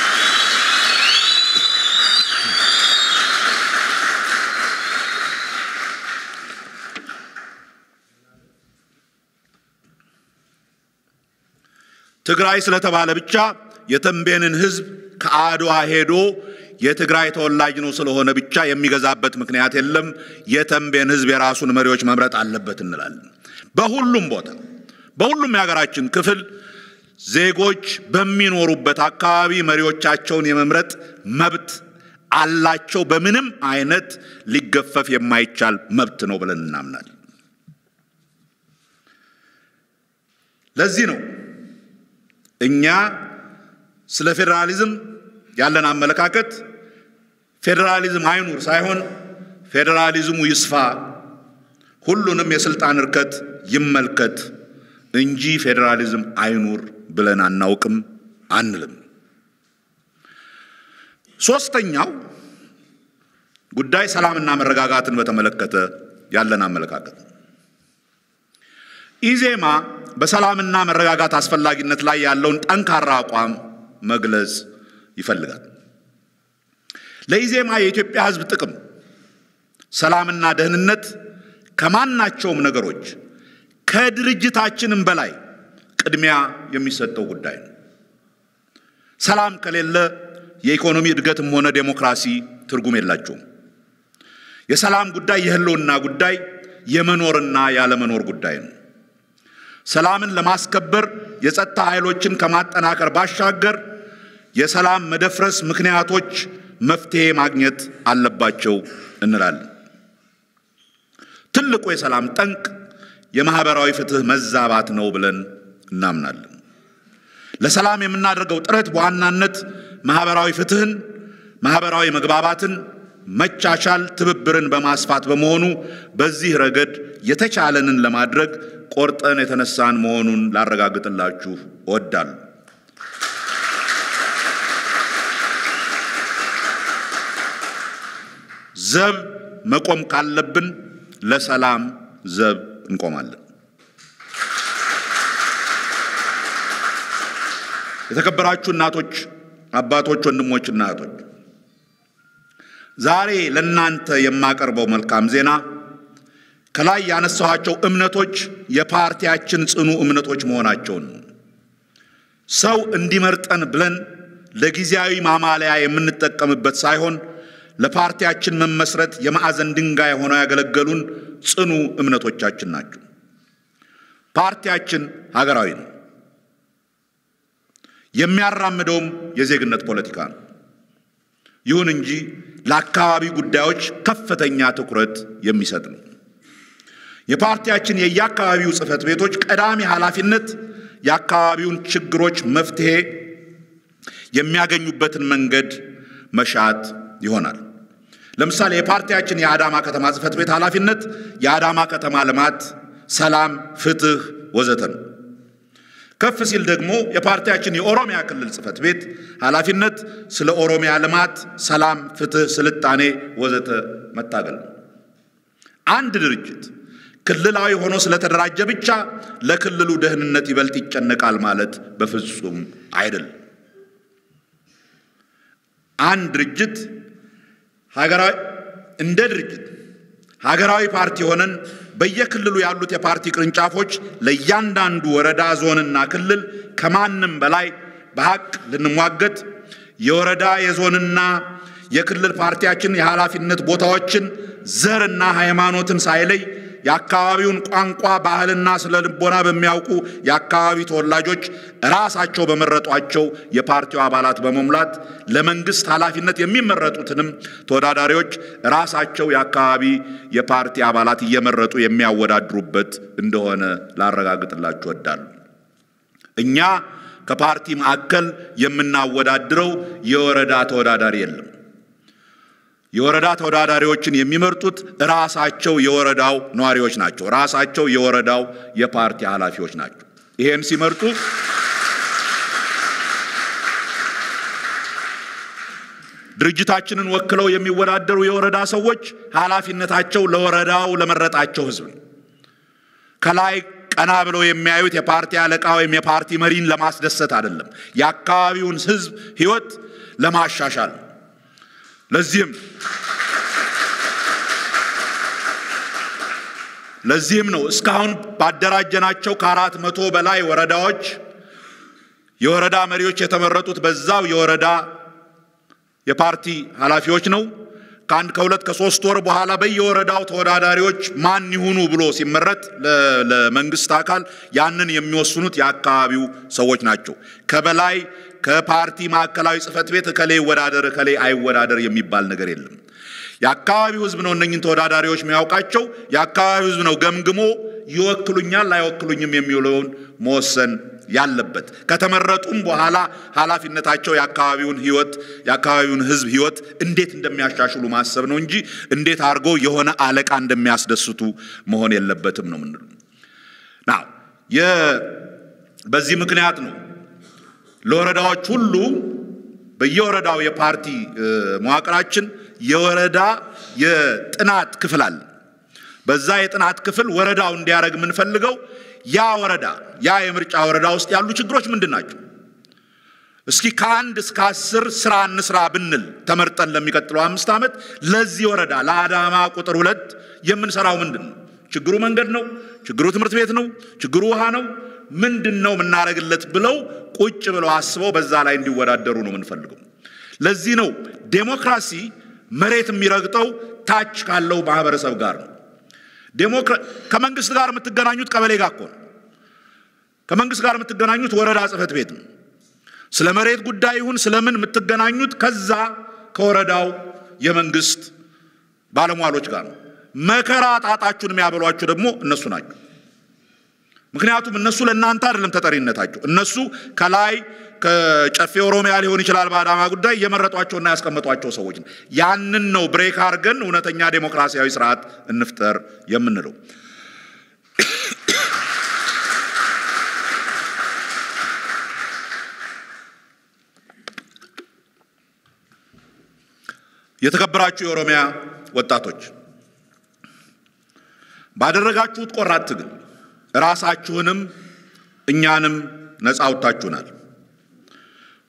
ትግራይ ስለተባለ ብቻ የተንቤንን ህዝብ ከአድዋ ሄዶ የትግራይ ተወላጅ ነው ስለሆነ ብቻ የሚገዛበት ምክንያት የለም። የተንቤን ህዝብ የራሱን መሪዎች መምረጥ አለበት እንላለን። በሁሉም ቦታ በሁሉም የሀገራችን ክፍል ዜጎች በሚኖሩበት አካባቢ መሪዎቻቸውን የመምረጥ መብት አላቸው። በምንም አይነት ሊገፈፍ የማይቻል መብት ነው ብለን እናምናለን። ለዚህ ነው እኛ ስለ ፌዴራሊዝም ያለን አመለካከት ፌዴራሊዝም አይኑር ሳይሆን ፌዴራሊዝሙ ይስፋ፣ ሁሉንም የስልጣን እርከት ይመልከት እንጂ ፌዴራሊዝም አይኑር ብለን አናውቅም አንልም። ሶስተኛው ጉዳይ ሰላምና መረጋጋትን በተመለከተ ያለን አመለካከት ኢዜማ በሰላምና መረጋጋት አስፈላጊነት ላይ ያለውን ጠንካራ አቋም መግለጽ ይፈልጋል። ለኢዜማ የኢትዮጵያ ሕዝብ ጥቅም፣ ሰላምና ደህንነት ከማናቸውም ነገሮች ከድርጅታችንም በላይ ቅድሚያ የሚሰጠው ጉዳይ ነው። ሰላም ከሌለ የኢኮኖሚ እድገትም ሆነ ዴሞክራሲ ትርጉም የላቸውም። የሰላም ጉዳይ የህልውና ጉዳይ፣ የመኖርና ያለመኖር ጉዳይ ነው። ሰላምን ለማስከበር የጸጥታ ኃይሎችን ከማጠናከር ባሻገር የሰላም መደፍረስ ምክንያቶች መፍትሄ ማግኘት አለባቸው እንላለን። ትልቁ የሰላም ጠንቅ የማህበራዊ ፍትህ መዛባት ነው ብለን እናምናለን። ለሰላም የምናደርገው ጥረት በዋናነት ማህበራዊ ፍትህን፣ ማህበራዊ መግባባትን፣ መቻቻል፣ ትብብርን በማስፋት በመሆኑ በዚህ ረገድ የተቻለንን ለማድረግ ቆርጠን የተነሳን መሆኑን ላረጋግጥላችሁ እወዳለሁ። ዘብ መቆም ካለብን ለሰላም ዘብ እንቆማለን። የተከበራችሁ እናቶች፣ አባቶች፣ ወንድሞችና እህቶች ዛሬ ለእናንተ የማቀርበው መልካም ዜና ከላይ ያነሳኋቸው እምነቶች የፓርቲያችን ጽኑ እምነቶች መሆናቸውን ነው። ሰው እንዲመርጠን ብለን ለጊዜያዊ ማማለያ የምንጠቀምበት ሳይሆን ለፓርቲያችን መመስረት የማዕዘን ድንጋይ ሆነው ያገለገሉን ጽኑ እምነቶቻችን ናቸው። ፓርቲያችን ሀገራዊ ነው። የሚያራምደውም የዜግነት ፖለቲካ ነው። ይሁን እንጂ ለአካባቢ ጉዳዮች ከፍተኛ ትኩረት የሚሰጥ ነው። የፓርቲያችን የየአካባቢው ጽሕፈት ቤቶች ቀዳሚ ኃላፊነት የአካባቢውን ችግሮች መፍትሄ የሚያገኙበትን መንገድ መሻት ይሆናል። ለምሳሌ የፓርቲያችን የአዳማ ከተማ ጽሕፈት ቤት ኃላፊነት የአዳማ ከተማ ልማት፣ ሰላም፣ ፍትህ ወዘተ ነው። ከፍ ሲል ደግሞ የፓርቲያችን የኦሮሚያ ክልል ጽሕፈት ቤት ኃላፊነት ስለ ኦሮሚያ ልማት፣ ሰላም፣ ፍትህ፣ ስልጣኔ ወዘተ መታገል ነው። አንድ ድርጅት ክልላዊ ሆኖ ስለተደራጀ ብቻ ለክልሉ ደህንነት ይበልጥ ይጨነቃል ማለት በፍጹም አይደለም። አንድ ድርጅት ሀገራዊ እንደ ድርጅት ሀገራዊ ፓርቲ ሆነን በየክልሉ ያሉት የፓርቲ ቅርንጫፎች ለእያንዳንዱ ወረዳ፣ ዞንና ክልል ከማንም በላይ በሀቅ ልንሟገት የወረዳ የዞንና የክልል ፓርቲያችን የኃላፊነት ቦታዎችን ዘርና ሃይማኖትን ሳይለይ የአካባቢውን ቋንቋ ባህልና ስለ ልቦና በሚያውቁ የአካባቢ ተወላጆች ራሳቸው በመረጧቸው የፓርቲው አባላት በመሙላት ለመንግስት ኃላፊነት የሚመረጡትንም ተወዳዳሪዎች ራሳቸው የአካባቢ የፓርቲ አባላት እየመረጡ የሚያወዳድሩበት እንደሆነ ላረጋግጥላችሁ እወዳለሁ። እኛ ከፓርቲ ማዕከል የምናወዳድረው የወረዳ ተወዳዳሪ የለም። የወረዳ ተወዳዳሪዎችን የሚመርጡት ራሳቸው የወረዳው ነዋሪዎች ናቸው። ራሳቸው የወረዳው የፓርቲ ኃላፊዎች ናቸው። ይሄን ሲመርጡ ድርጅታችንን ወክለው የሚወዳደሩ የወረዳ ሰዎች ኃላፊነታቸው ለወረዳው ለመረጣቸው ሕዝብ ነው። ከላይ ቀና ብለው የሚያዩት የፓርቲ አለቃ ወይም የፓርቲ መሪን ለማስደሰት አይደለም። የአካባቢውን ሕዝብ ሕይወት ለማሻሻል ነው። ለዚህም ለዚህም ነው እስካሁን ባደራጀናቸው ከአራት መቶ በላይ ወረዳዎች የወረዳ መሪዎች የተመረጡት በዛው የወረዳ የፓርቲ ኃላፊዎች ነው። ከአንድ ከሁለት ከሶስት ወር በኋላ በየወረዳው ተወዳዳሪዎች ማን ይሁኑ ብሎ ሲመረጥ ለመንግስት አካል ያንን የሚወስኑት የአካባቢው ሰዎች ናቸው። ከበላይ ከፓርቲ ማዕከላዊ ጽሕፈት ቤት እከሌ ይወዳደር እከሌ አይወዳደር የሚባል ነገር የለም። የአካባቢው ሕዝብ ነው እነኝን ተወዳዳሪዎች የሚያውቃቸው። የአካባቢው ሕዝብ ነው ገምግሞ ይወክሉኛል አይወክሉኝም የሚውለውን መወሰን ያለበት። ከተመረጡም በኋላ ኃላፊነታቸው የአካባቢውን ሕይወት የአካባቢውን ሕዝብ ሕይወት እንዴት እንደሚያሻሽሉ ማሰብ ነው እንጂ እንዴት አድርጎ የሆነ አለቃ እንደሚያስደስቱ መሆን የለበትም ነው ምንሉ ና በዚህ ምክንያት ነው ለወረዳዎች ሁሉ በየወረዳው የፓርቲ መዋቅራችን የወረዳ የጥናት ክፍል አለ። በዛ የጥናት ክፍል ወረዳው እንዲያደርግ የምንፈልገው ያ ወረዳ ያ የምርጫ ወረዳ ውስጥ ያሉ ችግሮች ምንድን ናቸው? እስኪ ከአንድ እስከ አስር ስራ እንስራ ብንል ተመርጠን ለሚቀጥለው አምስት ዓመት ለዚህ ወረዳ ለአዳማ ቁጥር ሁለት የምንሰራው ምንድን ነው? ችግሩ መንገድ ነው? ችግሩ ትምህርት ቤት ነው? ችግሩ ውሃ ነው? ምንድን ነው የምናደርግለት ብለው ቁጭ ብለው አስበው በዛ ላይ እንዲወዳደሩ ነው የምንፈልገው። ለዚህ ነው ዴሞክራሲ መሬት የሚረግጠው ታች ካለው ማህበረሰብ ጋር ነው። ከመንግስት ጋር የምትገናኙት ቀበሌ ጋር እኮ ነው። ከመንግስት ጋር የምትገናኙት ወረዳ ጽሕፈት ቤት ነው። ስለ መሬት ጉዳይ ይሁን ስለምን የምትገናኙት ከዛ ከወረዳው የመንግስት ባለሟሎች ጋር ነው። መከራ ጣጣችሁን የሚያበሏችሁ ደግሞ እነሱ ናቸው። ምክንያቱም እነሱ ለእናንተ አይደለም ተጠሪነታቸው። እነሱ ከላይ ከጨፌ ኦሮሚያ ሊሆን ይችላል በአዳማ ጉዳይ የመረጧቸውና ያስቀመጧቸው ሰዎች ነው። ያንን ነው ብሬክ አድርገን እውነተኛ ዴሞክራሲያዊ ስርዓት እንፍጠር የምንለው። የተከበራችሁ የኦሮሚያ ወጣቶች ባደረጋችሁት ቆራጥ ትግል ራሳችሁንም እኛንም ነፃ አውጥታችሁናል።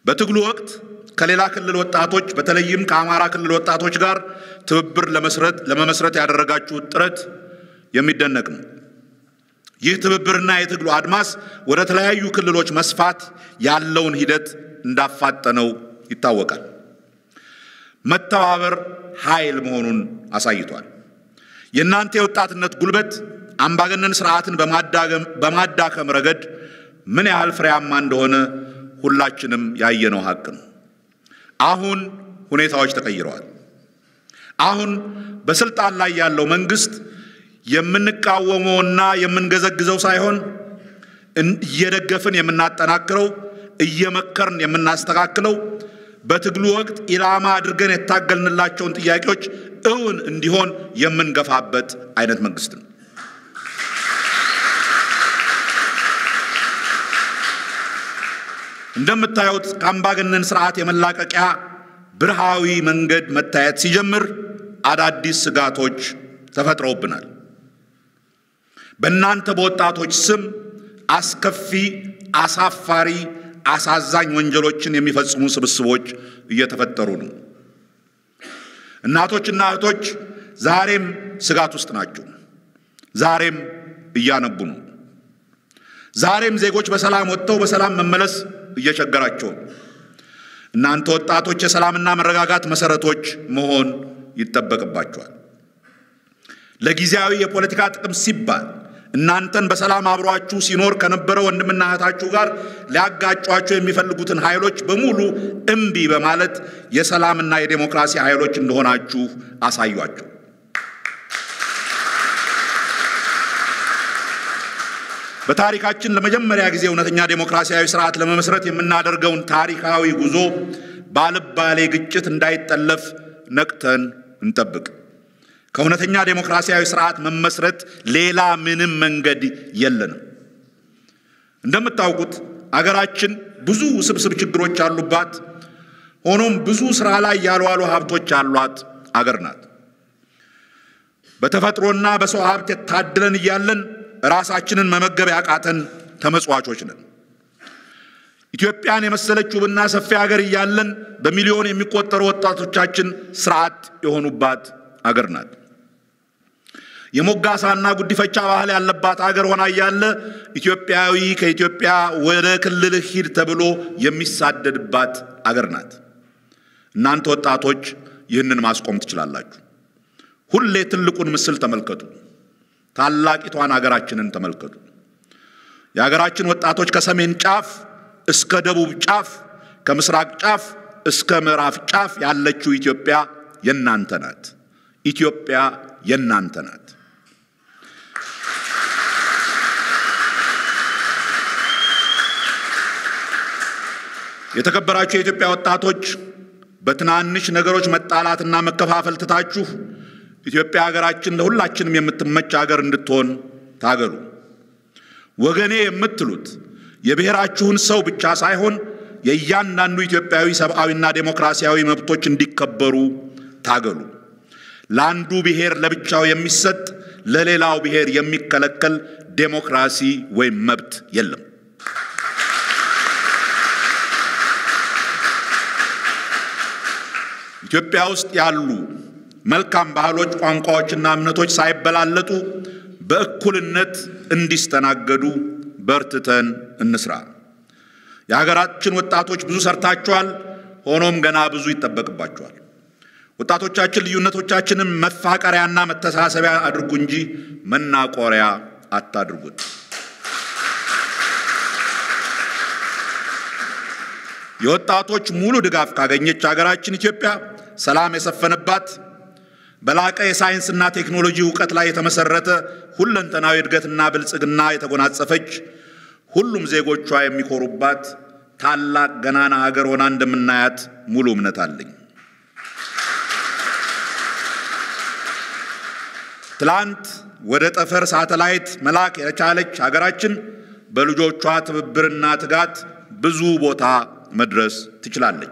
በትግሉ ወቅት ከሌላ ክልል ወጣቶች በተለይም ከአማራ ክልል ወጣቶች ጋር ትብብር ለመመስረት ያደረጋችሁት ጥረት የሚደነቅ ነው። ይህ ትብብርና የትግሉ አድማስ ወደ ተለያዩ ክልሎች መስፋት ያለውን ሂደት እንዳፋጠነው ይታወቃል። መተባበር ኃይል መሆኑን አሳይቷል። የእናንተ የወጣትነት ጉልበት አምባገነን ስርዓትን በማዳከም ረገድ ምን ያህል ፍሬያማ እንደሆነ ሁላችንም ያየነው ሀቅ ነው። አሁን ሁኔታዎች ተቀይረዋል። አሁን በስልጣን ላይ ያለው መንግስት የምንቃወመውና የምንገዘግዘው ሳይሆን እየደገፍን የምናጠናክረው፣ እየመከርን የምናስተካክለው በትግሉ ወቅት ኢላማ አድርገን የታገልንላቸውን ጥያቄዎች እውን እንዲሆን የምንገፋበት አይነት መንግስት ነው። እንደምታዩት ከአምባገነን ስርዓት የመላቀቂያ ብርሃዊ መንገድ መታየት ሲጀምር አዳዲስ ስጋቶች ተፈጥረውብናል። በእናንተ በወጣቶች ስም አስከፊ፣ አሳፋሪ፣ አሳዛኝ ወንጀሎችን የሚፈጽሙ ስብስቦች እየተፈጠሩ ነው። እናቶችና እህቶች ዛሬም ስጋት ውስጥ ናቸው። ዛሬም እያነቡ ነው። ዛሬም ዜጎች በሰላም ወጥተው በሰላም መመለስ እየቸገራቸው ነው። እናንተ ወጣቶች የሰላምና መረጋጋት መሰረቶች መሆን ይጠበቅባቸዋል። ለጊዜያዊ የፖለቲካ ጥቅም ሲባል እናንተን በሰላም አብሯችሁ ሲኖር ከነበረ ወንድምና እህታችሁ ጋር ሊያጋጯቸው የሚፈልጉትን ኃይሎች በሙሉ እምቢ በማለት የሰላምና የዴሞክራሲ ኃይሎች እንደሆናችሁ አሳዩአቸው። በታሪካችን ለመጀመሪያ ጊዜ እውነተኛ ዴሞክራሲያዊ ስርዓት ለመመስረት የምናደርገውን ታሪካዊ ጉዞ ባልባሌ ግጭት እንዳይጠለፍ ነቅተን እንጠብቅ። ከእውነተኛ ዴሞክራሲያዊ ስርዓት መመስረት ሌላ ምንም መንገድ የለንም። እንደምታውቁት አገራችን ብዙ ውስብስብ ችግሮች ያሉባት፣ ሆኖም ብዙ ስራ ላይ ያልዋሉ ሀብቶች ያሏት አገር ናት። በተፈጥሮና በሰው ሀብት ታድለን እያለን ራሳችንን መመገብ ያቃተን ተመጽዋቾች ነን። ኢትዮጵያን የመሰለች ውብና ሰፊ ሀገር እያለን በሚሊዮን የሚቆጠሩ ወጣቶቻችን ስርዓት የሆኑባት አገር ናት። የሞጋሳና ጉዲፈቻ ባህል ያለባት አገር ሆና እያለ ኢትዮጵያዊ ከኢትዮጵያ ወደ ክልልህ ሂድ ተብሎ የሚሳደድባት አገር ናት። እናንተ ወጣቶች ይህንን ማስቆም ትችላላችሁ። ሁሌ ትልቁን ምስል ተመልከቱ። ታላቂቷን አገራችንን ተመልከቱ። የሀገራችን ወጣቶች ከሰሜን ጫፍ እስከ ደቡብ ጫፍ፣ ከምስራቅ ጫፍ እስከ ምዕራብ ጫፍ ያለችው ኢትዮጵያ የናንተ ናት። ኢትዮጵያ የናንተ ናት። የተከበራችሁ የኢትዮጵያ ወጣቶች በትናንሽ ነገሮች መጣላትና መከፋፈል ትታችሁ ኢትዮጵያ ሀገራችን ለሁላችንም የምትመች ሀገር እንድትሆን ታገሉ። ወገኔ የምትሉት የብሔራችሁን ሰው ብቻ ሳይሆን የእያንዳንዱ ኢትዮጵያዊ ሰብአዊና ዴሞክራሲያዊ መብቶች እንዲከበሩ ታገሉ። ለአንዱ ብሔር ለብቻው የሚሰጥ ለሌላው ብሔር የሚከለከል ዴሞክራሲ ወይም መብት የለም። ኢትዮጵያ ውስጥ ያሉ መልካም ባህሎች፣ ቋንቋዎችና እምነቶች ሳይበላለጡ በእኩልነት እንዲስተናገዱ በርትተን እንስራ። የሀገራችን ወጣቶች ብዙ ሰርታችኋል። ሆኖም ገና ብዙ ይጠበቅባችኋል። ወጣቶቻችን ልዩነቶቻችንን መፋቀሪያና መተሳሰቢያ አድርጉ እንጂ መናቆሪያ አታድርጉት። የወጣቶች ሙሉ ድጋፍ ካገኘች ሀገራችን ኢትዮጵያ ሰላም የሰፈነባት በላቀ የሳይንስና ቴክኖሎጂ እውቀት ላይ የተመሰረተ ሁለንተናዊ እድገትና ብልጽግና የተጎናጸፈች ሁሉም ዜጎቿ የሚኮሩባት ታላቅ ገናና ሀገር ሆና እንደምናያት ሙሉ እምነት አለኝ። ትላንት ወደ ጠፈር ሳተላይት መላክ የቻለች ሀገራችን በልጆቿ ትብብርና ትጋት ብዙ ቦታ መድረስ ትችላለች።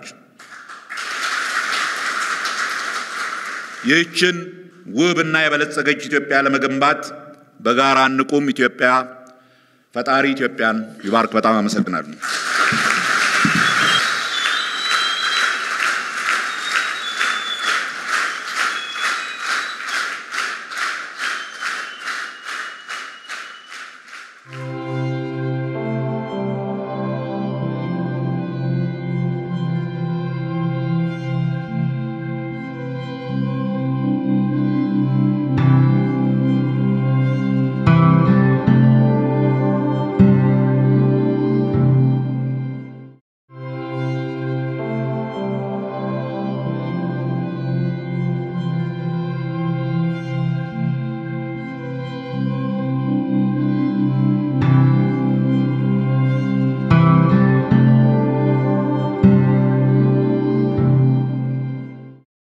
ይህችን ውብና የበለጸገች ኢትዮጵያ ለመገንባት በጋራ እንቁም። ኢትዮጵያ ፈጣሪ ኢትዮጵያን ይባርክ። በጣም አመሰግናለሁ።